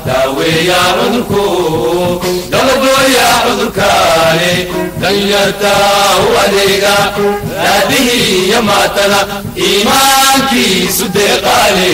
daaweeya cudurku dabagooya cudurkaani danyarta u adeega raadihii iyo maatana iimaankiisu deeqaale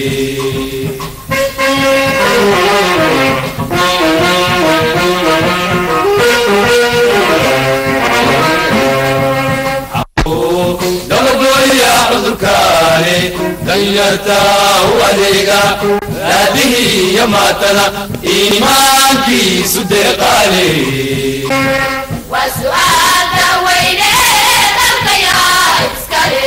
dabagooya cudurkaani danyarta u adeega raadihii iyo maatana iimaankiisu deeqaale waa su'aalka weyne dalkayaa iskale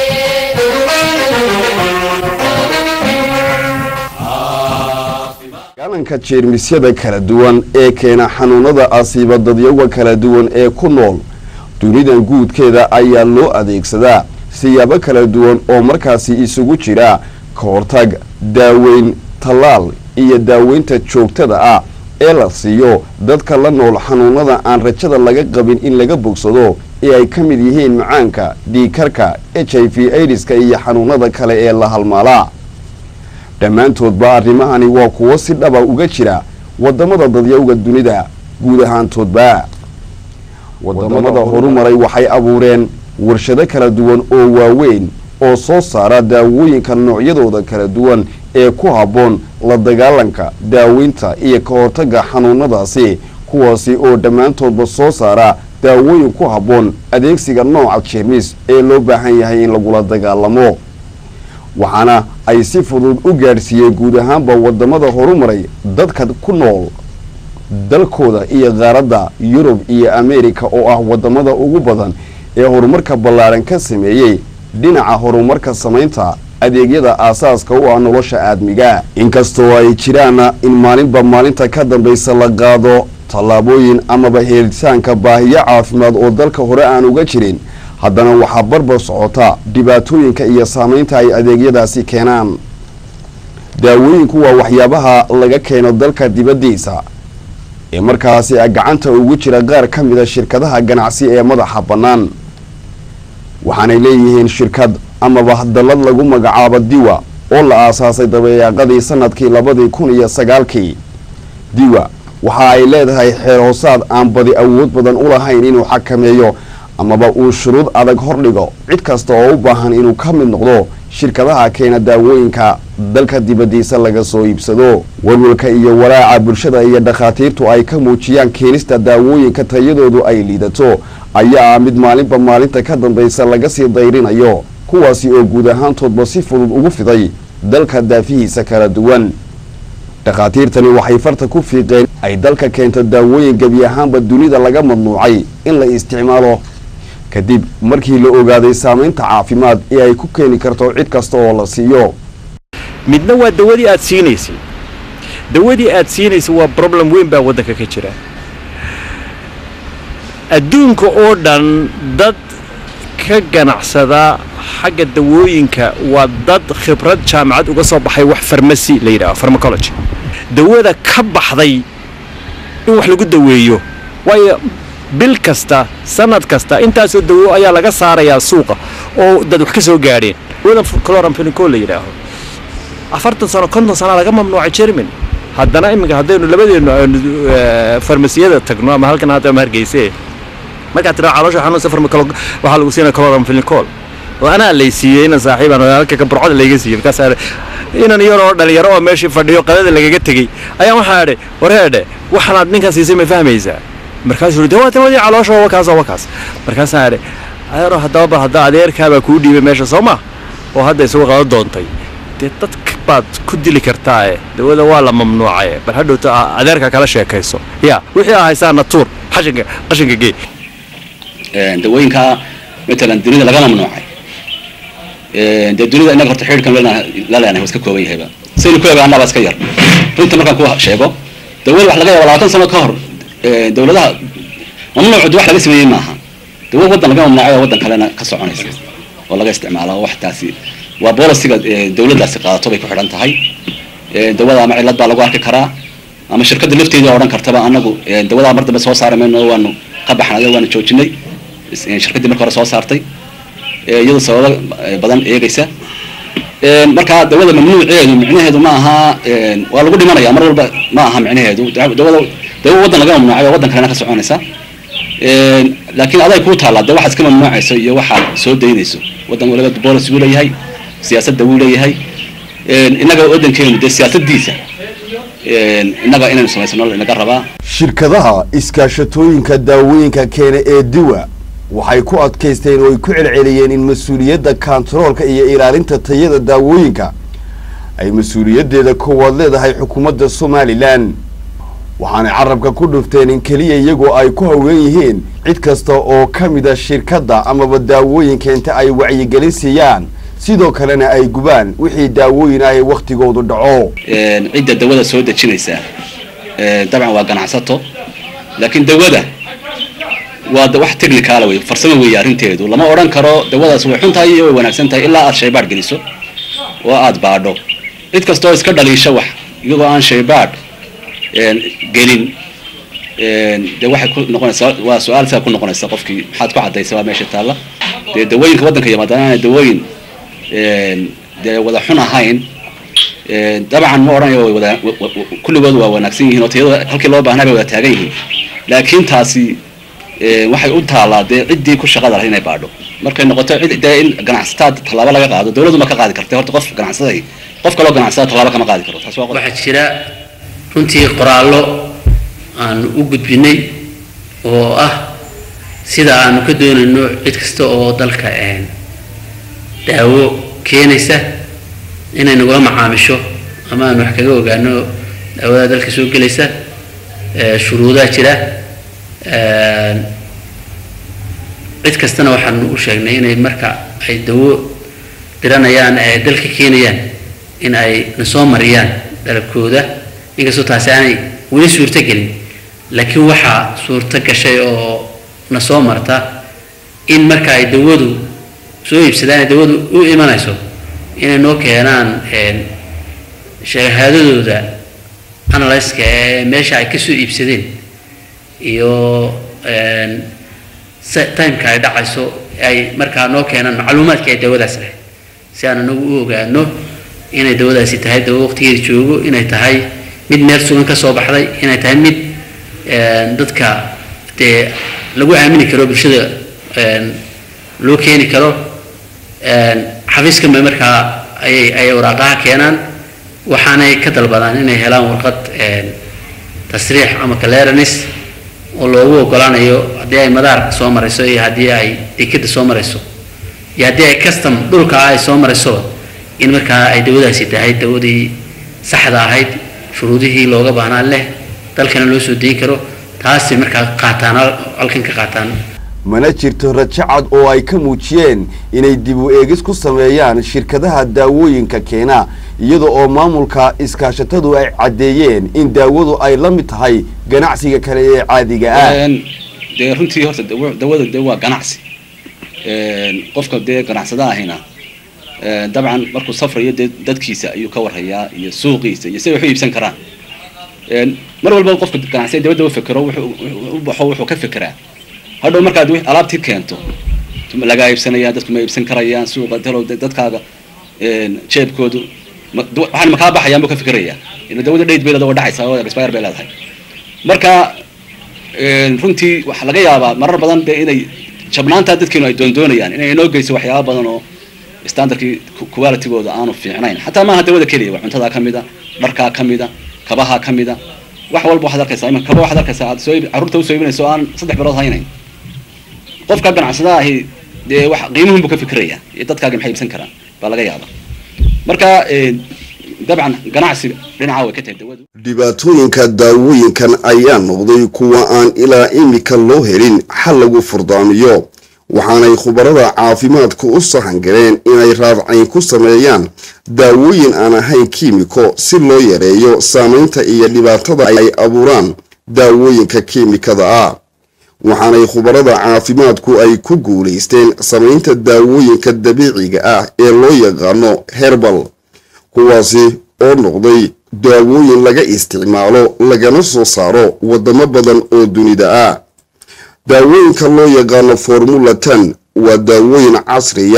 galanka jeermisyada kala duwan ee keena xanuunada asiiba dadyaga kala duwan ee ku nool dunidan guudkeeda ayaa loo adeegsadaa siyaabo kala duwan oo markaasi isugu jira ka hortag daaweyn tallaal iyo daaweynta joogtada ah ee la siiyo dadka la nool xanuunada aan rajada laga qabin in laga bogsado ee ay ka mid yihiin macaanka dhiikarka h i v aidiska iyo xanuunada kale ee la halmaalaa dhammaantoodba arrimahani waa kuwo si dhaba uga jira waddamada dadyawga dunida guud ahaantoodba waddamada horumaray waxay abuureen warshado kala duwan oo waaweyn oo soo saara daawooyinka noocyadooda kala duwan ee ku habboon la dagaalanka daaweynta iyo ka hortagga xanuunadaasi kuwaasi oo dhammaantoodba soo saara daawooyin ku habboon adeegsiga nooca jeermis ee loo baahan yahay in lagula dagaalamo waxaana ay si fudud u gaadhsiiyeen guud ahaanba waddamada horumaray dadka ku nool dalkooda iyo qaaradda yurub iyo ameerika oo ah waddamada ugu badan ee horumarka ballaaran ka sameeyey dhinaca horumarka samaynta adeegyada aasaaska u ah nolosha aadmiga inkastoo ay jiraana in maalinba maalinta ka dambaysa la qaado tallaabooyin amaba helitaanka baahiyo caafimaad oo dalka hore aan uga jirin haddana waxaa barbar socota dhibaatooyinka iyo saamaynta ay adeegyadaasi keenaan daawooyinku waa waxyaabaha laga keeno dalka dibaddiisa ee markaasi gacanta ugu jira qaar ka mida shirkadaha ganacsi ee madaxa bannaan waxaanay leeyihiin shirkad amaba dallad lagu magacaabo diwa oo la aasaasay dabeeyaaqadii sanadkii labadii kun iyo sagaalkii diwa waxa ay leedahay xeer hoosaad aan badi awood badan u lahayn inuu xakameeyo amaba uu shuruud adag hordhigo cid kasta oo u baahan inuu ka mid noqdo shirkadaha keena daawooyinka dalka dibaddiisa laga soo iibsado walwalka iyo walaaca bulshada iyo dhakhaatiirtu ay ka muujiyaan keenista daawooyinka tayadoodu ay liidato ayaa ah mid maalinba maalinta ka dambaysa laga sii dayrinayo kuwaasi oo guud ahaantoodba si fudud ugu fiday dalka daafihiisa kala duwan dhakhaatiirtani waxay farta ku fiiqeen ay dalka keento daawooyin gebi ahaanba dunida laga mamnuucay in la isticmaalo kadib markii la ogaaday saamaynta caafimaad ee ay ku keeni karto cid kasta oo la siiyo midna waa dawadii aad siinaysay dawadii aad siinaysay waa problem weyn baa waddanka ka jira adduunka oo dhan dad ka ganacsada xagga dawooyinka waa dad khibrad jaamacad uga soo baxay wax farmasi la yidhaho farmacology dawada ka baxday in wax lagu daweeyo waayo bil kasta sanad kasta intaasoo dawo ayaa laga saarayaa suuqa oo dad wax ka soo gaadheen dawadan cloramphenicol la yidhaaho afartan sano konton sana laga mamnuucay jerman haddana iminka haddaynu labadeennu aynu farmasiyada tagno ama halkan hadda ama hargeyse markaad tiraa caloosha xanuunsa farmacolo waxaa lagu siinaya cloramphenicol oo anaa lay siiyey inan saaxiibaan halka ka burcada layga siiyey markaas inan yaroo dhalinyaro oo meeshii fadhiyo qadada lagaga tegey ayaa waxaa idhi wareedhe waxaanaad ninkan siisay ma fahmaysaa markaasuu yidhi waa tawadii caloosha waa wakaas waa wakaas markaasaa idhi adeero haddaba bal hadda adeerkaabaa kuu dhiibay meesha soo ma oo hadda isugu qado doontay dee dadka baad ku dili kartaae dawada waa la mamnuucaye bal hadhowta adeerka kala sheekayso ya wixii aa haysaa natuur qashinka qashinka gee dawooyinka matalan dunida laga mamnuucay dee dunida inaga horta xidhiidhkan la leenahay waa iska kooban yahayba saynu ku ogaanaa baa iska yar runta markaan ku sheego dawada wax laga yaaba labaatan sano ka hor dawladaha mamnuucu wax laga sameeyey maaha dawo waddan laga mamnuucay oo waddan kalena ka soconaysa oo laga isticmaalo wax taasi waa bolisiga dawladdaasi qaadato bay ku xidhan tahay dawada ama cillad baa lagu arki karaa ama shirkadda lafteeda odhan kartaba anagu dawadaa mar dambe soo saari mayno waanu ka baxnay waanu joojinay shirkaddii marka hore soo saartay iyadoo sababo badan eegaysa Een, marka dawada mamnuuceedu micnaheedu ma aha een, waa lagu dhimanaya mar walba ma aha micnaheedu Da- dawada dawo waddan laga mamnuucay oo waddan kalena ka soconaysa Een, laakiin aday kuu taallaa de waxaad iska mamnuucayso iyo waxaad soo daynayso waddan waliba boolis buu leeyahay siyaasadda wuu leeyahay Een, innaga waddankeenu dee siyaasadiisa een, innaga inaynu samaysano inaga rabaa shirkadaha iskaashatooyinka daawooyinka keena ee diwa waxay ku adkaysteen oo ay ku celceliyeen in mas-uuliyadda kantaroolka iyo ilaalinta tayada daawooyinka ay mas-uuliyaddeeda koowaad leedahay xukuumadda somalilan waxaanay carabka ku dhufteen in keliya iyagoo ay ku haween yihiin cid kasta oo ka mida shirkadda amaba daawooyinka inta ay wacyigelin siiyaan sidoo kalena ay gubaan wixii daawooyin ah ee wakhtigoodu dhaco Een, cidda dawada soo dejinaysa een, dabcan waa ganacsato laakiin dawada waa da- wax technical wey farsamo weeye arrinteedu lama odhan karo dawadaas way xun tahay iyo way wanaagsan tahay ilaa aad shaybaadh geliso oo aad baadho cid kastoo iska dhaliisha wax iyagoo aan shaybaadh een, gelin een, dee waxay ku noqonaysaa waa su-aal saa ku noqonaysa qofkii maxaad ku caddaysa waa meesha taalla dee dawooyinka waddanka yimaadaan aanay dawooyin een, dee wada xun ahayn Een, dabcan ma odhanayo way wada wa- wa- wa- kulligood waa wanaagsan yihiin oo tayada halkii loo baahnaa bay wada taagan yihiin laakiin taasi een, waxay u taallaa dee ciddii ku shaqada lahayd inay baadho markay noqoto cid dee in ganacsataad tallaabo laga qaado dawladdu ma ka qaadi karta horta qof ganacsaday qof kaloo ganacsada tallaabo kama qaadi karo taas waa qodob. waxaa jira runtii qoraallo aanu u gudbinay oo ah sida aanu ka doonayno cid kasta oo dalka een, daawo keenaysa inay nagula macaamisho ama aanu wax kaga ogaano daawada dalka soo gelaysa ee, shuruudaa jira een, cid kastana waxaanu u sheegnay inay marka ay dawo diranayaan ee dalka keenayaan in ay na soo mariyaan dalabkooda inkastoo taasi aanay weli suurto gelin laakiin waxaa suurto gashay oo na soo marta in marka ay dawadu soo iibsadaan ay dawadu u imanayso inay noo keenaan een, shahaadadooda analyska ee meesha ay kasoo iibsadeen iyo een, se- timeka ay dhacayso ay markaa noo keenaan macluumaadka ay dawadaas lahayd si aan anagu u ogaano inay dawadaasi tahay dawo waqtigeeda joogo inay tahay mid meel sugan ka soo baxday inay tahay mid een, dadka dee lagu aamini karo bulshada een, loo keeni karo een, xafiiskan bay markaa ayay ayay waraaqaha keenaan waxaanay ka dalbadaan inay helaan warqad een, tasriix ama clearance oo loogu ogolaanayo haddii ay madaarka soo marayso iyo haddii ay dekeda soo marayso iyo haddii ay custom dhulka ay soo marayso in markaa ay dawadaasi tahay dawadii saxda ahayd shuruudihii looga baahnaa leh dalkana loo soo deyin karo taasi markaa qaataan hal- halkan ka qaataan mana jirto rajo cad oo ay ka muujiyeen inay dib u eegis ku sameeyaan shirkadaha daawooyinka keena iyada oo maamulka iskaashatadu ay caddeeyeen in daawadu ay la mid tahay ganacsiga kale ee caadiga ah Een, dee runtii horta dawo- dawada dee waa ganacsi Een, qofka dee ganacsada ahina een, dabcan markuu safrayo dee dadkiisa ayuu ka warhayaa iyo suuqiisa iyo siday wax u iibsan karaan Een, mar walba qofka ganacsiga dabadda u fekero wuxuu wuxuu u baxo wuxuu ka fekeraa hadhow markaad wix- alaabtii keento ma lagaa iibsanaya dadku ma iibsan karayaan suuqa talow dad- dadkaaga een, jeebkoodu ma- du- waxaan makaa baxayaan buu ka fikerayaa ila dawada dhayd bay leedahay waa dhacaysaa oo expire bay leedahay marka een, runtii waxaa laga yaabaa marar badan dee inay jabnaantaa dadkeenu ay doondoonayaan inay inoo geyso waxyaaba badan oo standardkii ku- qualitygooda aanu fiicnayn xataa maaha dawada keliya waa cuntadaa ka mida dharkaa ka mida kabahaa ka mida wax walba waxaad arkaysaa imanka kaba waxaad arkaysaa aad soo iib- carruurta usoo iibinayso oo aan saddex bilood haynayn qofka ganacsada ahi dee wax qiimuhun buu ka fikiraya iyo dadkaaga maxay iibsan karaan baa laga yaaba marka een, dabcan ganacsiga dhinaca way ka tahay dawadu dhibaatooyinka daawooyinkan ayaa noqday kuwa aan ilaa imika loo helin xal lagu furdaamiyo waxaanay khubarada caafimaadku u sahan galeen inay raadcayn ku sameeyaan daawooyin aan ahayn kiimiko si loo yareeyo saamaynta iyo dhibaatada ay abuuraan daawooyinka kiimikada ah waxaanay khubarada caafimaadku ay ku guulaysteen samaynta daawooyinka dabiiciga ah ee loo yaqaano herbal kuwaasi oo noqday daawooyin laga isticmaalo lagana soo saaro waddamo badan oo dunida ah daawooyinka loo yaqaano formula ten waa daawooyin casriya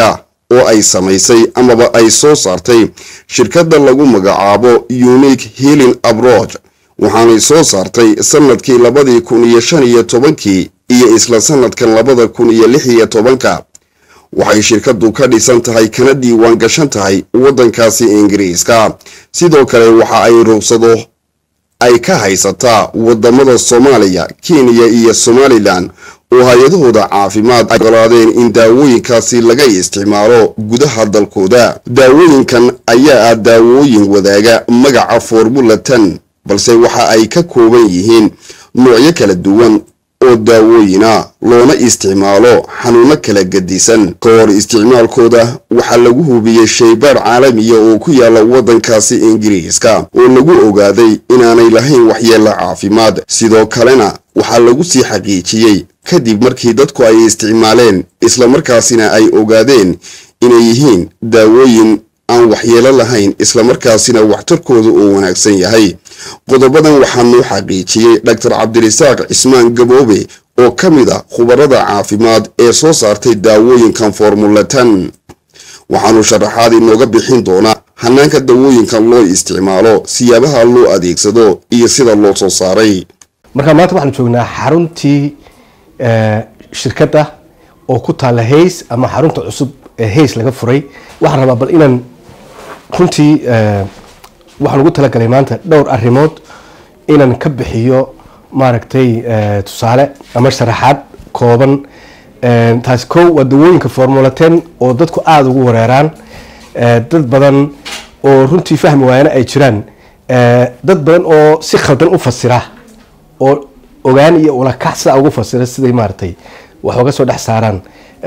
oo ay samaysay amaba ay soo saartay shirkadda lagu magacaabo unique healing abroad waxaanay soo saartay sanadkii labadii kun iyo shan iyo tobankii iyo isla sanadkan labada kun iyo lix iyo tobanka waxay shirkaddu ka dhisan tahay kana diiwaan gashan tahay waddankaasi ingiriiska sidoo kale waxa ay rugsado ay ka haysataa wadamada soomaaliya kenya iyo somalilan oo hay-adahooda caafimaad ay ogolaadeen in daawooyinkaasi laga isticmaalo gudaha dalkooda daawooyinkan ayaa ah daawooyin wadaaga magaca formula tan balse waxa ay ka kooban yihiin noocyo kala duwan oo daawooyina loona isticmaalo xanuuno kala gedisan ka hor isticmaalkooda waxaa lagu hubiyey shaybaar caalamiya oo ku yaala waddankaasi ingiriiska oo lagu ogaaday inaanay lahayn waxyeelo caafimaad sidoo kalena waxaa lagu sii xaqiijiyey kadib markii dadku ay isticmaaleen islamarkaasina ay ogaadeen inay yihiin daawooyin aan waxyeelo lahayn islamarkaasina waxtarkooda uu wanaagsan yahay qodobadan waxaa noo xaqiijiyey dhaktar cabdirisaaq cismaan gaboobe oo ka mid a khubarada caafimaad ee soo saartay daawooyinkan formulatan waxaanu sharaxaad inooga bixin doonaa hanaanka dawooyinkan loo isticmaalo siyaabaha loo adeegsado iyo sida loo soo saaray marka maanta waxaanu joognaa xaruntii shirkadda oo ku taalla hays ama xarunta cusub ee hays laga furay waxaan rabaa bal inaan runtii waxaan ugu talagalay maanta dhowr arrimood inaan ka bixiyo maaragtay tusaale ama sharaxaad kooban taasi kow waa dawooyinka formula ten oo dadku aada ugu wareeraan dad badan oo runtii fahmi waayana ay jiraan dad badan oo si khaldan u fasira oo ogaan iyo ulakac sidaa ugu fasira siday maaragtay wax oga soo dhex saaraan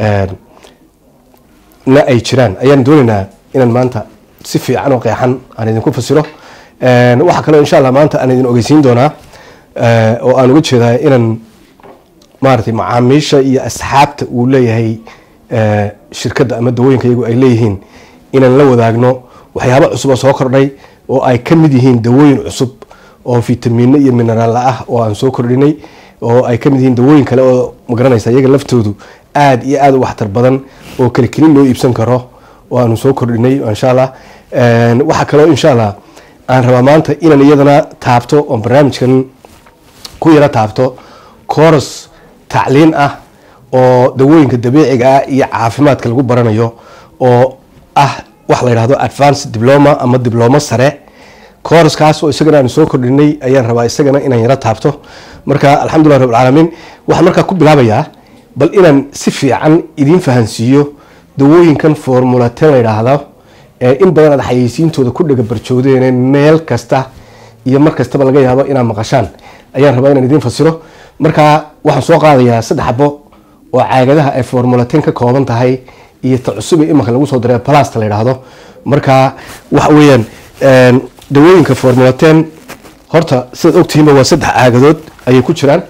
na ay jiraan ayaan doonaynaa inaan maanta si fiican oo qeexan aan idinku fasiro waxaa kaloo insha allah maanta aan idin ogeysiin doonaa oo aan uga jeedaa inaan maaragtay macaamiisha iyo asxaabta uu leeyahay shirkadda ama dawooyinka iyagu ay leeyihiin inaan la wadaagno waxyaaba cusub oo soo kordhay oo ay ka mid yihiin dawooyin cusub oo fitamiino iyo mineraalla ah oo aan soo kordhinay oo ay ka mid yihiin dawooyin kale oo magaranaysa iyaga laftoodu aada iyo aada u waxtar badan oo keli kelin loo iibsan karo oo aanu soo kordhinay insha allah waxaa kaloo insha allah aan rabaa maanta inaan iyadana taabto oo barnaamijkan ku yaro taabto coros tacliin ah oo dawooyinka dabiiciga ah iyo caafimaadka lagu baranayo oo ah wax la yidhahdo advance diploma ama diblomo sare kooraskaas oo isagana aanu soo kordhinay ayaan rabaa isagana inaan yaro taabto marka alxamdulilah rabbilcaalamiin waxaan markaa ku bilaabayaa bal inaan si fiican idiin fahansiiyo dawooyinkan formula ten la yidhaahdo ee in badan aad xayeysiintooda ku dhega barjoodeen meel kasta iyo mar kastaba laga yaabo inaad maqashaan ayaan rabaa inaan idiin fasiro marka waxaan soo qaadayaa saddex xabo oo caagadaha ay formula ten ka kooban tahay iyo ta cusub ee imanka lagu soo diray plasta la yidhaahdo marka waxa weeyaan dawooyinka formula ten horta sidaad ogtihiinba waa saddex caagadood ayay ku jiraan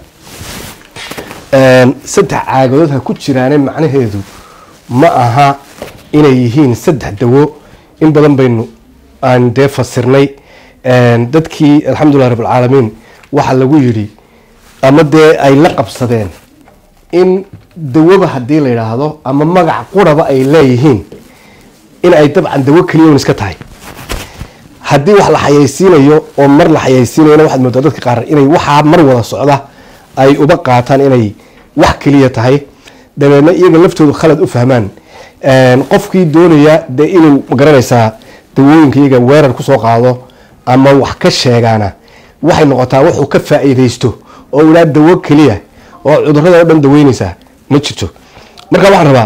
saddex caagadood ha ku jiraane macnaheedu ma aha inay yihiin saddex dawo in badan baynu aan dee fasirnay dadkii alxamdulilah rabbilcaalamiin waxaa lagu yidhi ama dee ay la qabsadeen in dawaba haddii la yidhaahdo ama magac quraba ay leeyihiin in ay dabcan dawo keliya un iska tahay haddii wax la xayeysiinayo oo mar la xayeysiinayona waxaad moodaa dadka qaar inay waxaa mar wada socda ay uba qaataan inay wax keliya tahay dabeedna iyaga laftoodu khalad u fahmaan qofkii doonaya dee inuu magaranaysaa dawooyinka iyaga weerar kusoo qaado ama wax ka sheegaana waxay noqotaa wuxuu ka faa-iideysto oo ilaa dawo keliya oo cudurada oo dhan daweyneysaa ma jirto marka waxaan rabaa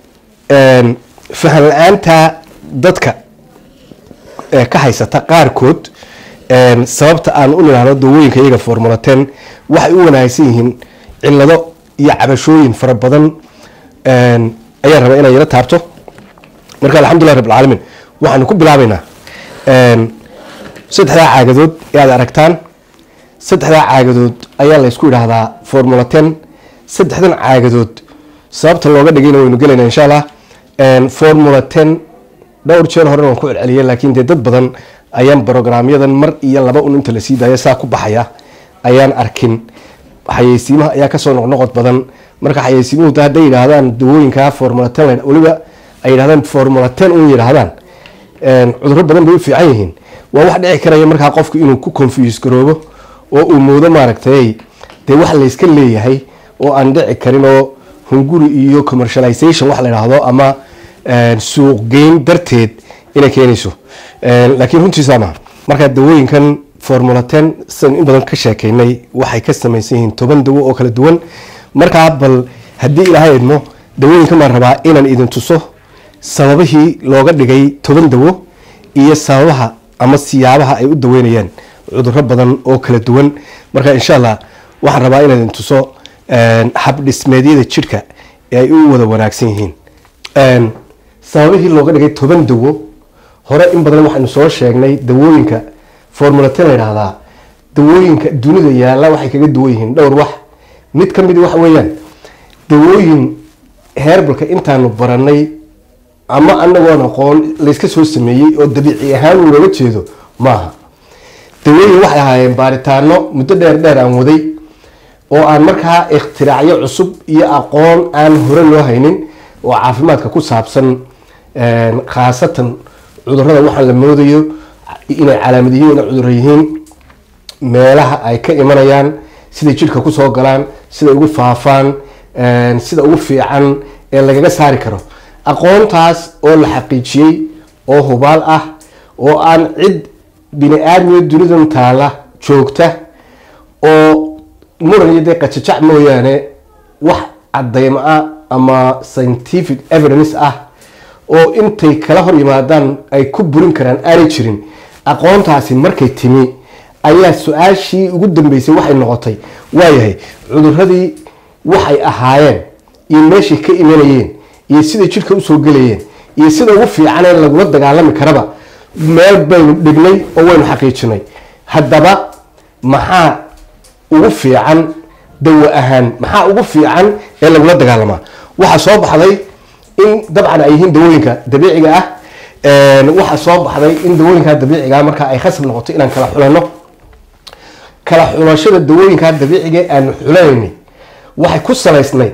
fahan la-aanta dadka ka haysata qaarkood sababta aan u nidhaahno dawooyinka iyaga formula ten waxay u wanaagsan yihiin cilado iyo cabashooyin fara badan ayaan rabaa inaan yaro taabto marka alxamdulilah rabbilcaalamiin waxaanu ku bilaabeynaa saddexdaa caagadood ee aad aragtaan saddexdaa caagadood ayaa la ysku yidhaahdaa formula ten saddexdan caagadood sababta looga dhigayna waynu gelaynaa insha allah formula ten dhowr jeer horena waan ku celceliyay laakiin dee dad badan ayaan brograamyadan mar iyo laba un inta la sii daaya saa ku baxaya ayaan arkin xayeysiimaha ayaa kasoo noqnoqod badan marka xayeysiimuhu hadday yidhaahdaan dawooyinka formula ten weliba ay yidhahdaan formula ten un yidhahdaan een, cudurro badan bay u fiican yihiin waa wax dhici karaya markaa qofku inuu ku confuse garoobo oo uu moodo maaragtay dee wax layska leeyahay oo aan dhici karin oo hunguri iyo commercialization wax la yidhaahdo ama een, suuqgeyn darteed inay keenayso Een, laakiin runtiisa maaha markaa dawooyinkan formula ten sidan in badan ka sheekeynay waxay ka samaysan yihiin toban dawo oo kala duwan markaa bal haddii ilaahay idmo dawooyinkan baan rabaa inaan idin tuso sababihii looga dhigay toban dawo iyo sababaha ama siyaabaha ay u daweynayaan cudurro badan oo kala duwan marka insha allah waxaan rabaa inaan idin tuso een, habdhismeedyada jidhka ee ay u wada wanaagsan yihiin Een, sababihii looga dhigay toban dawo hore in badan waxaanu soo sheegnay dawooyinka formula ten la yidhaahdaa dawooyinka dunida yaalla waxay kaga duwan yihiin dhowr wax mid ka mid waxa weeyaan dawooyin heerbalka intaanu baranay ama anagoon aqoon layska soo sameeyey oo dabiici ahaan uu looga jeedo maaha dawooyin waxay ahaayeen baaritaano muddo dheer dheer aan waday oo aan markaa ikhtiraacyo cusub iyo aqoon aan hore loo haynin oo caafimaadka ku saabsan een, khaasatan cudurrada waxaan la moodayo inay calaamad yihiin inay cudurro yihiin meelaha ay ka imanayaan siday jidhka kusoo galaan siday ugu faafaan een, sida ugu fiican ee lagaga saari karo aqoontaas oo la xaqiijiyey oo hubaal ah oo aan cid bini aadmiyo dunidan taala joogta oo muran iyo dee qajajac mooyaane wax cadaymo ah ama scientific evidence ah oo intay kala hor yimaadaan ay ku burin karaan aanay jirin aqoontaasi markay timi ayaa su-aashii ugu dambeysay waxay noqotay waayahay cuduradii waxay ahaayeen iyo meeshay ka imanayeen iyo siday jidhka usoo gelayeen iyo sida ugu fiicanee lagula dagaalami karaba meel baynu dhignay oo waynu xaqiijinay haddaba maxaa ugu fiican dawo ahaan maxaa ugu fiican ee lagula dagaalamaa waxaa soo baxday in dabcan ay yihiin dawooyinka dabiiciga ah Een, waxaa soo baxday in dawooyinka dabiiciga ah marka ay khasab noqoto inaan kala xulano kala xulashada dawooyinka dabiiciga ee aanu xulanaynay waxay ku salaysnayd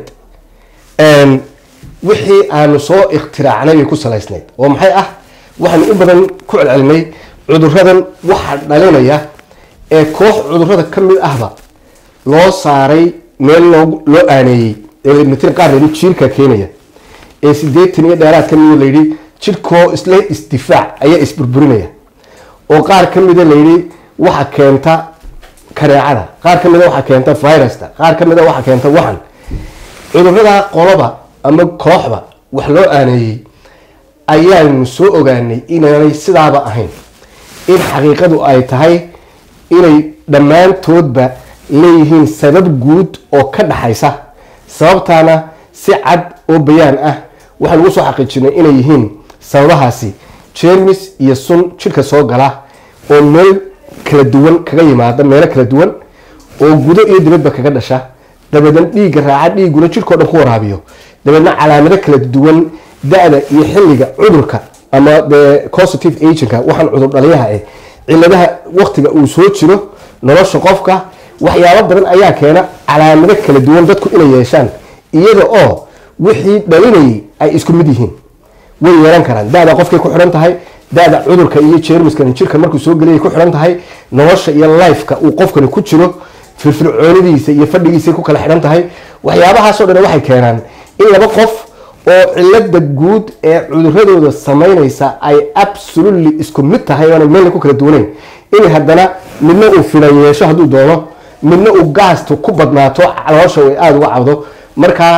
een, wixii aanu soo ikhtiraacnay bay ku salaysnayd oo maxay ah waxaanu in badan ku celcelinay cuduradan waxaa dhalinaya ee koox cudurada ka mid ahba loo saaray meel loo loo aaneeyey ee matala qaar layidhi jiirka keenaya ee sideetan iyo dheeraad ka mida layidhi jidhkoo isle isdifaac ayaa isburburinaya oo qaar ka mida layidhi waxa keenta kareecada qaar ka mida waxa keenta virusta qaar ka mida waxa keenta waxan cudurada qoloba ama kooxba wax loo aaneeyey ayaanu soo ogaanay inaanay sidaaba ahayn in xaqiiqadu ay tahay inay dhammaantoodba leeyihiin sabab guud oo ka dhaxaysa sababtaana si cad oo bayaan ah waxaan ugu soo xaqiijinay inay yihiin sababahaasi jermis iyo sun jidhka soo gala oo meel kala duwan kaga yimaada meelo kala duwan oo gudo iyo dibadba kaga dhasha dabeedna dhiigga raaca dhiigguna jidhkao dhan ku waraabiyo dabeedna calaamado kala duwan da-da iyo xilliga cudurka ama dee positive agentka waxaan cudur dhaliyaha eh ciladaha waktiga uu soo jiro nolosha qofka waxyaabo badan ayaa keena calaamado kala duwan dadku inay yeeshaan iyada oo wixii dhalinayay ay isku mid yihiin way yeelan karaan da-da qofkay ku xidhan tahay da-da cudurka iyo jermiskan jirka markuu soo geliyay ku xidhan tahay nolosha iyo lifeka uu qofkani ku jiro firfircoonidiisa iyo fadhigiisa ku kala xidhan tahay waxyaabahaasoo dhan waxay keenaan in laba qof oo cilada guud ee cuduradooda samaynaysa ay absolutely isku mid tahay oona meelna ku kala duwanayn in haddana midna uu filan yeesho hadduu doono midna uu gaasta ku badnaato caloosha way aada uga cabdo markaa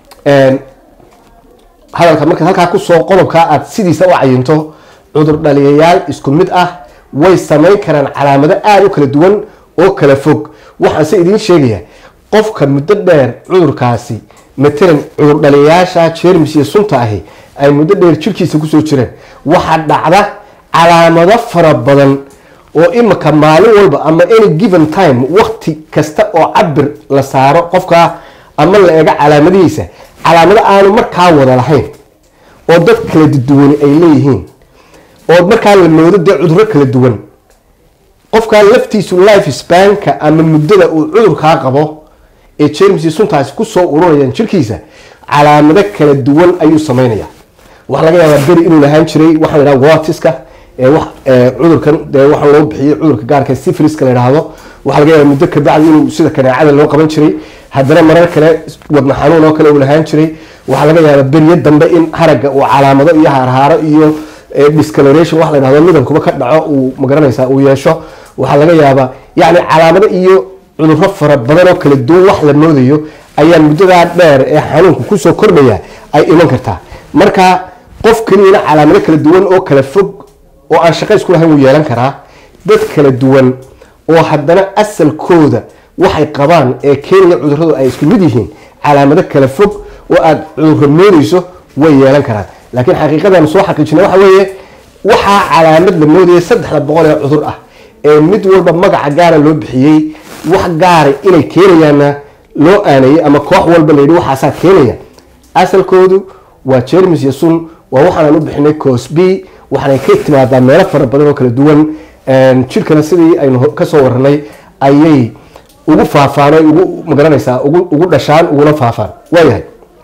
hadalka marka halkaa kusoo qodobkaa aad sidiisa u cayinto cudur dhaliyayaal isku mid ah way samayn karaan calaamado aada u kala duwan oo kala fog waxaanse idiin sheegaya qofka muddo dheer cudurkaasi matalan cudur dhaliyayaasha jermis iyo sunta ahi ay muddo dheer jirkiisa kusoo jireen waxaa dhacda calaamado fara badan oo imika maalin walba ama any given time wakti kasta oo cabir la saaro qofka ama la eego calaamadihiisa calaamado aanu markaa wada lahayn oo dad kala duwani ay leeyihiin oo markaa la moodo dee cuduro kala duwan qofkaa laftiisu life spanka ama muddada uu cudurkaa qabo ee jermis suntaasi kusoo ururayaan jirkiisa calaamado kala duwan ayuu sameynaya waxaa laga yaabaa beri inuu lahaan jiray waxaa la yidhaha watiska ee wax ee cudurkan dee waxaa loo bixiyey cudurka gaarka syphiliska la yidhaahdo waxaa laga yaabaa muddo ka bacdi inuu sida kaneecada loo qaban jiray haddana marar kale wadna xanuun oo kale uu lahaan jiray waxaa laga yaabaa beriyo dambe in haragga uu calaamado iyo haarhaaro iyo eh, discoloration wax la yidhahdo midabkuba ka dhaco uu magaranaysaa uu yeesho waxaa laga yaabaa yacni calaamado iyo cudurro fara badan oo kala duwan wax la moodayo ayaa muddadaa dheer ee xanuunku kusoo kordhaya ay iman kartaa marka qof keliyana calaamado kala duwan oo kala fog oo aan shaqo isku lahayn wuu yeelan karaa dad kala duwan oo haddana asalkooda waxay qabaan ee keenaya cudurradu ay isku mid yihiin calaamado kala fog oo aad cudurro moodayso way yeelan karaan laakiin xaqiiqadan soo xaqiijina waxa weeye waxaa calaamad la moodaya saddexda boqol ee cudur ah ee mid walba magaca gaara loo bixiyey wax gaara inay keenayaanna loo aanayay ama koox walba la yidhi waxaasaa keenaya asalkoodu waa jermis iyo sun waa waxaanaan u bixinay cosb waxaanay ka timaadaa meelo fara badan oo kala duwan jirkana sidii aynu ho- kasoo waranay ayay ugu faafaan ay ugu magaranaysaa ugu ugu dhashaan uguna faafaan waayahay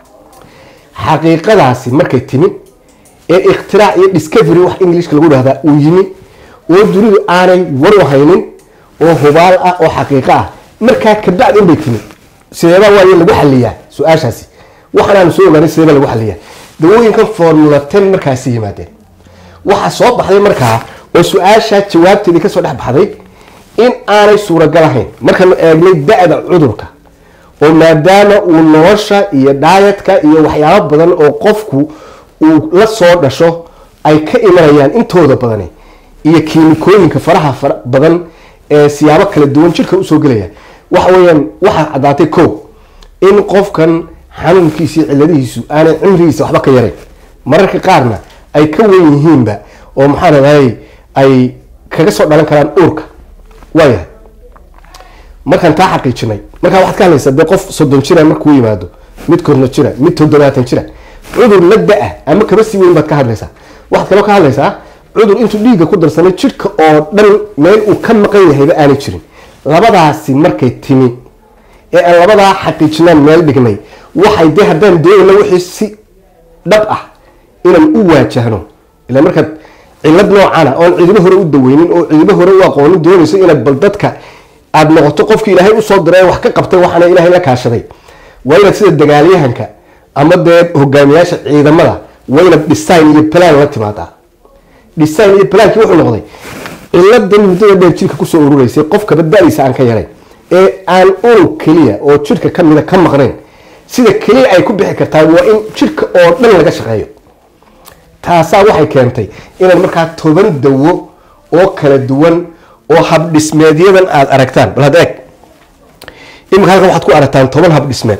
xaqiiqadaasi markay timi ee ikhtirac iyo discovery wax englishka lagu dhahdaa uu yimi oo dunidu aanay war u haynin oo hubaal ah oo xaqiiqo ah markaa kabacdi unbay timi sideebaa waayo lagu xaliyaa su-aashaasi waxaanaanu soo ogaanay sideebaa lagu xaliyaa dawooyinkan formula ten markaasi yimaadeen waxaa soo baxday markaa oo su-aashaa jawaabteedii kasoo dhex baxday in aanay suuragal ahayn markaanu eegnay da-da cudurka oo maadaama uu nolosha iyo dhaayatka iyo waxyaabo badan oo qofku uu la soo dhasho ay ka imanayaan intooda badani iyo kiimikooyinka faraha fara badan ee siyaabo kala duwan jirka usoo gelaya waxa weeyaan waxaa caddaatay ko in qofkan xanuunkiisa iyo cilladihiisu aanay cimrigiisa waxba ka yarayn mararka qaarna ay ka wen yihiinba oo maxaa ladahay ay kaga soo dhalan karaan uurka waayahay markaan taa xaqiijinay markaa waxaad ka hadlaysaa dee qof soddon jira markuu yimaado mid korno jira mid toddobaatan jira cudur la da-a ama kaba sii weyn baad ka hadlaysaa waxaad kaloo ka hadlaysaa cudur intuu dhiigga ku darsamay jidhka oo dhan meel uu ka maqan yahayba aanay jirin labadaasi markay timi ee aan labadaa xaqiijinaan meel dhignay waxay dee haddaan doonayna wixii si dhab ah inaan u waajahno ilaa markaad cillad noocana oon cidibo hore u daweynin oo cidibo hore u aqoonin doonayso inaad bal dadka aada noqoto qofkii ilaahay usoo diray ee wax ka qabtay waxaana ilaahay la kaashaday waa inaad sida dagaalyahanka ama dee hogaamiyaasha ciidamada waa inaad design iyo plan la timaadaa design iyo plankii wuxuu noqday ciladan muddada dheer jirka kusoo urureysay qofka badbaadiisa aan ka yarayn ee aan unug keliya oo jirka kamida ka maqnayn sida keliya ay ku bixi kartaa waa in jirka oo dhan laga shaqeeyo taasaa waxay keentay inaad markaa toban dawo oo kala duwan oo habdhismeedyadan aada aragtaan bal hadda eeg imika halkan waxaad ku aragtaan toban habdhismeed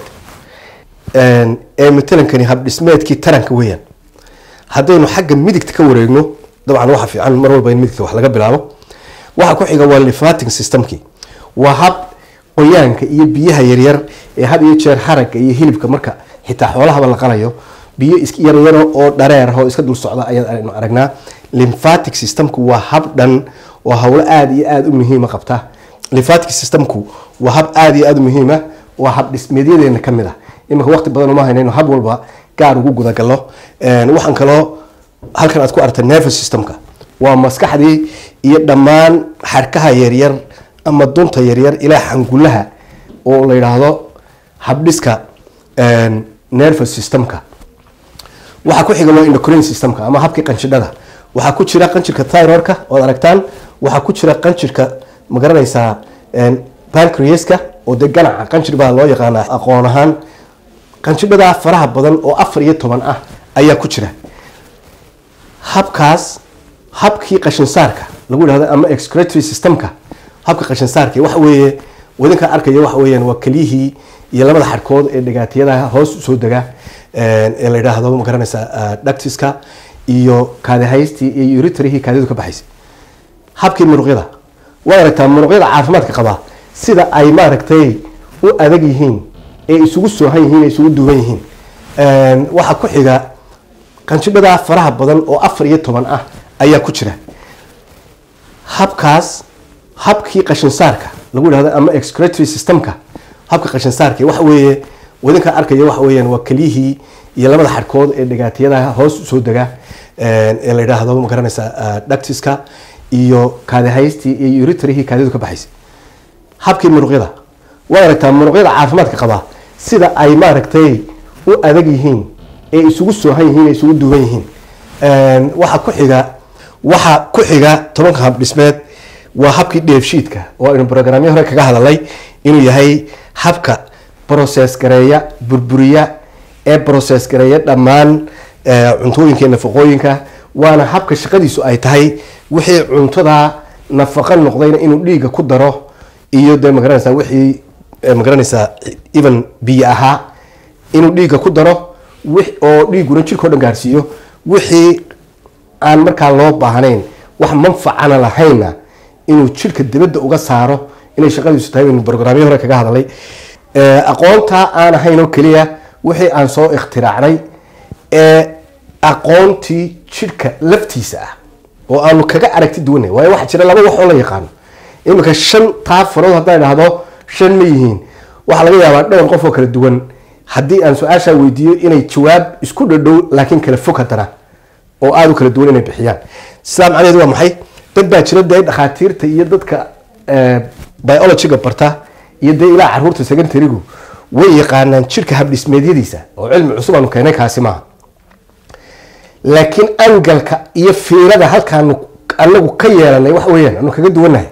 ee matalankani habdhismeedkii taranka weeyaan haddaynu xagga midigta ka wareegno dabcan waxa fiican mar walba in midigta wax laga bilaabo waxa ku xiga waa lifating systemkii waa hab qoyaanka iyo biyaha yaryar ee had iyo jeer haragga iyo hilibka marka xitaa xoolahaba la qalayo biyo is yaryaro oo dhareer ah oo iska dul socda ayaan aragnaa lymphatic systemku waa hab dhan oo howlo aada iyo aada u muhiima qabta lymphatic systemku waa hab aada iyo aada u muhiima waa hab dhismeedyadeena ka mid ah iminka waqti badan uma haynayno hab walba gaar ugu gudagalo waxaan kaloo halkan aad ku aragta nervous systemka waa maskaxdii iyo dhammaan xarkaha yaryar ama dunta yaryar ilaa xangulaha oo la yidhaahdo habdhiska nervous systemka waxaa ku xiga waa endocrine systemka ama habkii qanjidhada waxaa ku jira qanjirka thyroidka ood aragtaan waxaa ku jira qanjirka magaranaysaa pancreaska oo dee ganaca qanjir baa loo yaqaanaa aqoon ahaan qanjidhadaa faraha badan oo afar iyo toban ah ayaa ku jira habkaas habkii qashinsaarka lagu dhahdo ama excretory systemka habka qashinsaarka waxa weeye wadinka arkaya waxa weeyaan waa keliyihii iyo labada xadhkood ee dhigaatiyadaha hoos usoo dega ee la yidhaahdo magaranaysa dactiska iyo kaadihaystii iyo uritrihii kaadidu ka baxaysay habkii muruqyada waad aragtaa muruqyada caafimaadka qabaa sida ay maaragtay u adag yihiin ee isugu soohan yihiin ee isugu duwan yihiin waxaa ku xiga qanjidhadaa faraha badan oo afar iyo toban ah ayaa ku jira habkaas habkii qashinsaarka lagu dhahdo ama excretory systemka habka qashinsaarka waxa weeye wadinka arkaya waxa weeyaan waa keliyihii iyo labada xadhkood ee dhigaatiyada hoos usoo dega ee la yidhaahdo ma garanaysaa dactiska iyo kaadihaystii iyo uritrihii kaadidu ka baxaysay habkii muruqyada waad aragtaa muruqyada caafimaadka qabaa sida ay maaragtay u adag yihiin ee isugu soohan yihiin ee isugu duuban yihiin waxa ku xiga waxa ku xiga tobanka hab dhismeed waa habkii dheefshiidka oo aynu brograamyo hore kaga hadalay inuu yahay habka process gareeya burburiya ee process gareeya dhammaan cuntooyinka iyo nafaqooyinka waana habka shaqadiisu ay tahay wixii cuntada nafaqa noqdayna inuu dhiigga ku daro iyo dee magaranaysaa wixii magaranaysaa even biyo ahaa inuu dhiigga ku daro oo dhiigguna jirka o dhan gaarsiiyo wixii aan markaa loo baahnayn wax manfacana lahaynna inuu jirka dibadda uga saaro inay shaqadiisu tahay aynu brograamyo hore kaga hadalay aqoontaa aan ahayn oo keliya wixii aan soo ikhtiraacnay ee aqoontii jirka laftiisa ah oo aanu kaga aragti duwanay waayo waxaa jira laba wax oo la yaqaano iminka shan taa farood haddaan idhaahdo shan ma yihiin waxaa laga yaabaa dhowr qof oo kala duwan haddii aan su-aashaa weydiiyo inay jawaab isku dhadhow laakiin kala fog haddana oo aada u kala duwan inay bixiyaan sidaa macnaheedu waa maxay dad baa jira dee dhakhaatiirta iyo dadka biologyga barta iyo dee ilaa caruurta secondarigu way yaqaanaan jirka habdhismeedyadiisa oo cilmi cusub aanu keenay kaasi maaha laakiin angalka iyo fiirada halkaanu anagu ka yeelanay waxa weeyaan anu kaga duwannahay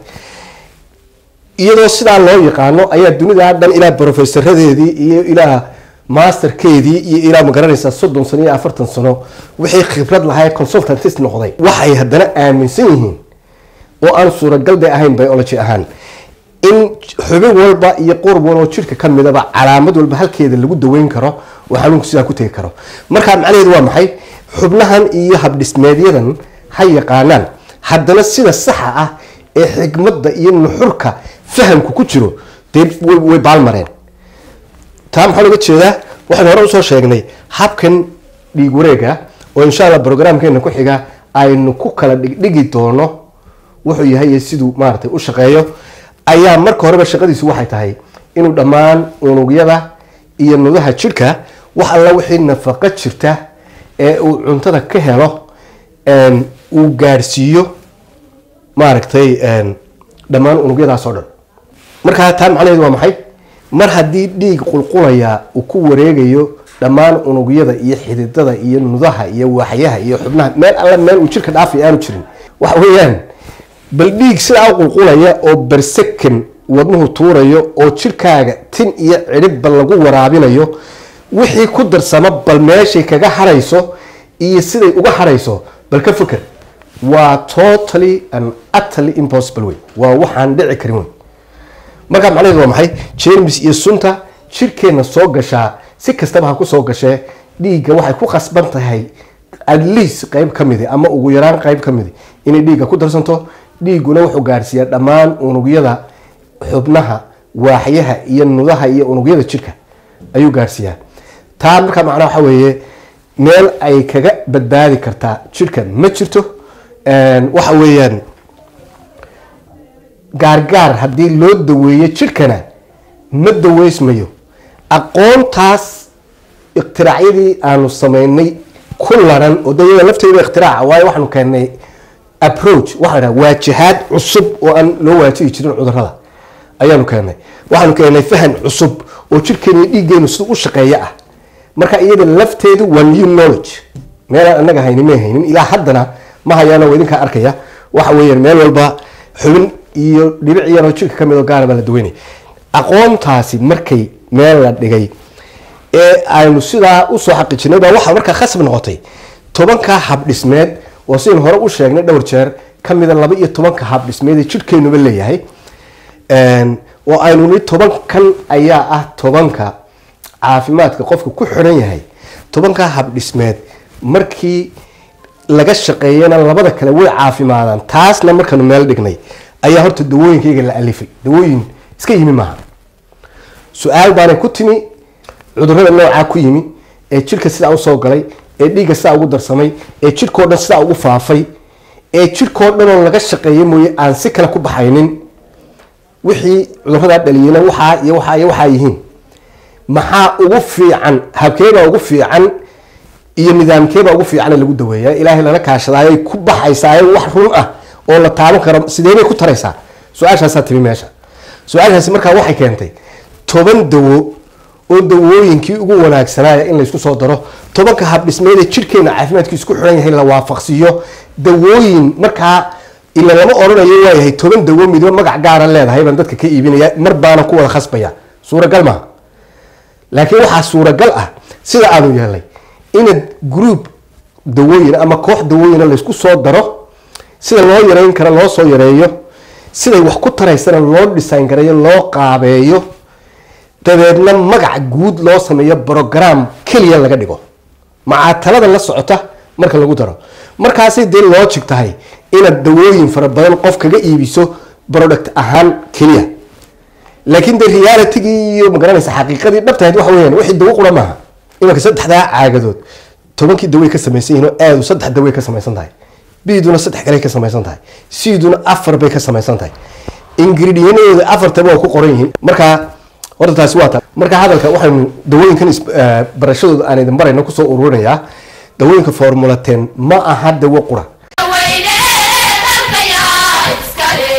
iyadoo sidaa loo yaqaano ayaa dunida dhan ilaa brofesaradeedii iyo ilaa masterkeedii iyo ilaa magaranaysaa soddon sano iyo afartan sano wixii khibrad lahaa consultantist noqday waxay haddana aaminsan yihiin oo aan suuragalday ahayn biology ahaan in xubin walba iyo qurb walba jirka ka midaba calaamad walba halkeeda lagu daweyn karo oo xanuunku sidaa ku tegi karo markaa macnaheedu waa maxay xubnahan iyo habdhismeedyadan ha yaqaanaan haddana sida saxa ah ee xikmadda iyo nuxurka fahamku ku jiro dee way baalmareen taa maxaa looga jeedaa waxaan hore usoo sheegnay habkan dhiig wareega oo insha allah brograamkeena ku xiga aynu ku kala dhigdhigi doono wuxuu yahay siduu maaragtay u shaqeeyo ayaa marka horeba shaqadiisu waxay tahay inuu dhammaan unugyada iyo nudaha jirka wax alla wixii nafaqo jirta ee uu cuntada ka helo uu gaadhsiiyo maaragtay dhammaan unugyadaas oo dhan markaa taa macnaheedu waa maxay mar haddii dhiig qulqulaya uu ku wareegayo dhammaan unugyada iyo xididada iyo nudaha iyo waaxyaha iyo xubnaha meel alla meel uu jirka dhaafay aanu jirin waxa weeyaan bal dhiig sidaa u qulqulaya oo bersekan wadnuhu tuurayo oo jirkaaga tin iyo cidhibba lagu waraabinayo wixii ku darsama bal meeshay kaga harayso iyo siday uga harayso bal ka fikir waa totally and utterly impossible way waa waxaan dhici karin wey markaa macnaheedu waa maxay jermis iyo sunta jirkeenna soo gashaa si kastaba ha ku soo gashee dhiigga waxay ku khasban tahay at least qeyb ka midi ama ugu yaraan qeyb ka midi inay dhiigga ku darsanto dhiigguna wuxuu gaarsiiyaa dhammaan unugyada xubnaha waaxyaha iyo nudaha iyo unugyada jirka ayuu gaarsiiyaa taa markaa macnaa waxa weeye meel ay kaga badbaadi kartaa jirka ma jirto waxa weeyaan gaargaar haddii loo daweeyo jirkana ma daweysmayo aqoontaas iktiraacyadii aanu sameynay ku laran oo de iyada lafteeda iktiraaca waayo waxaanu keenay approach waxa la dhaha waajahaad cusub oo aan loo waajihi jirin cudurada ayaanu keenay waxaanu keenay fahan cusub oo jirkeena dhiiggeenu sida u shaqeeya ah marka iyada lafteedu waa new knowledge meelaan anaga hayni may haynin ilaa haddana ma hayaano waa idinkaa arkaya waxa weeyaan meel walba xubin iyo dhibic yaroo jirka ka mid oo gaara baa la daweynaya aqoontaasi markay meel la dhigay ee aynu sidaa usoo xaqiijinay baa waxaa markaa khasab noqotay tobanka habdhismeed oo sidaynu hore u sheegnay dhowr jeer ka mida laba iyo tobanka habdhismeed ee jirkeenuba leeyahay oo aynu ni tobankan ayaa ah tobanka caafimaadka qofka ku xiran yahay tobanka habdhismeed markii laga shaqeeyana labada kale way caafimaadaan taasna markaanu meel dhignay ayaa horta dawooyinkayga la alifay dawooyin iska yimi maaha su-aal baanay ku timi cudurada noocaa ku yimi ee jirka sidaa usoo galay ee dhiigga sidaa ugu darsamay ee jirkao dhan sidaa ugu faafay ee jirkao dhanoo laga shaqeeya mooye aan si kale ku baxaynin wixii cuduradaa dhaliyena waxaa iyo waxaa iyo waxaa yihiin maxaa ugu fiican habkeebaa ugu fiican iyo nidaamkeebaa ugu fiicane lagu daweeyaa ilaahay lala kaashadaayay ku baxaysaa wax run ah oo la taaban karo sideebay ku taraysaa su-aashaasaa timi meesha su-aashaasi markaa waxay keentay toban dawo oo dawooyinkii ugu wanaagsanaaya in laysku soo daro tobanka habdhismeeda jidhkeena caafimaadkii isku xiran yahay la waafaqsiiyo dawooyin markaa ila lama odhanayo waayahay toban dawo midba magac gaara leedahay baan dadka ka iibinaya mar baana ku wada khasbaya suuragal maaha laakiin waxaa suuragal ah sida aanu yeelay inaad group dawooyin ama koox dawooyina laysku soo daro sida loo yareyn karo loo soo yareeyo siday wax ku taraysana loo design gareeyo loo qaabeeyo dabeedna magac guud loo sameeyo brogram keliya laga dhigo macaatalada la socota marka lagu daro markaasay dee logic tahay inaad dawooyin fara badan qof kaga iibiso product ahaan keliya laakiin de realitygii iyo magaranaysa xaqiiqadii dhabtahayd waxa weyaan wixii dawo qura maaha imanka saddexdaa caagadood tobankii daway ka samaysan yihiin oo aadu saddex daway ka samaysan tahay biduna saddex kale ka samaysan tahay siduna afar bay ka samaysan tahay ingrediyadooda afartaba waa ku qoran yihiin markaa horta taasi waa ta marka hadalka waxaynu dawooyinkan is- eh, barashadooda aan idin barayno kusoo ururinayaa dawooyinka formula ten ma aha dawo qura weyne dalkayaa iskale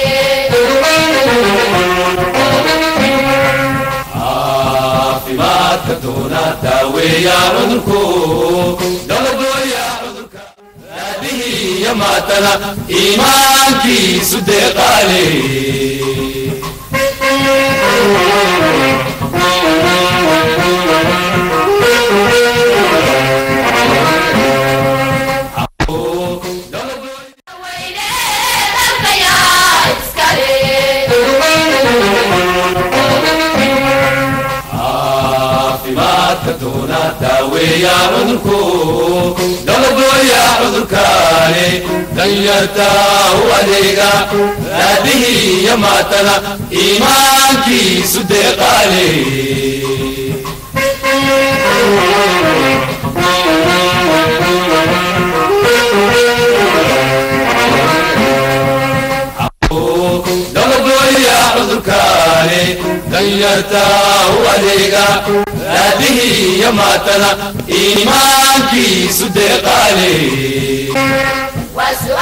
caafimaadka doona daaweeya cudurku daladooya cudurka aabihii iyo maatana iimaankiisu deeqaale weyne dalkayaa iskale caafimaadka doona daaweeya cudurku daladooya cudurkaale danyarta u adeega aabihii iyo maatana iimaankiisu deeqaale daladooya cudurkaale danyarta u adeega aabihii iyo maatana iimaankiisu deeqaale waa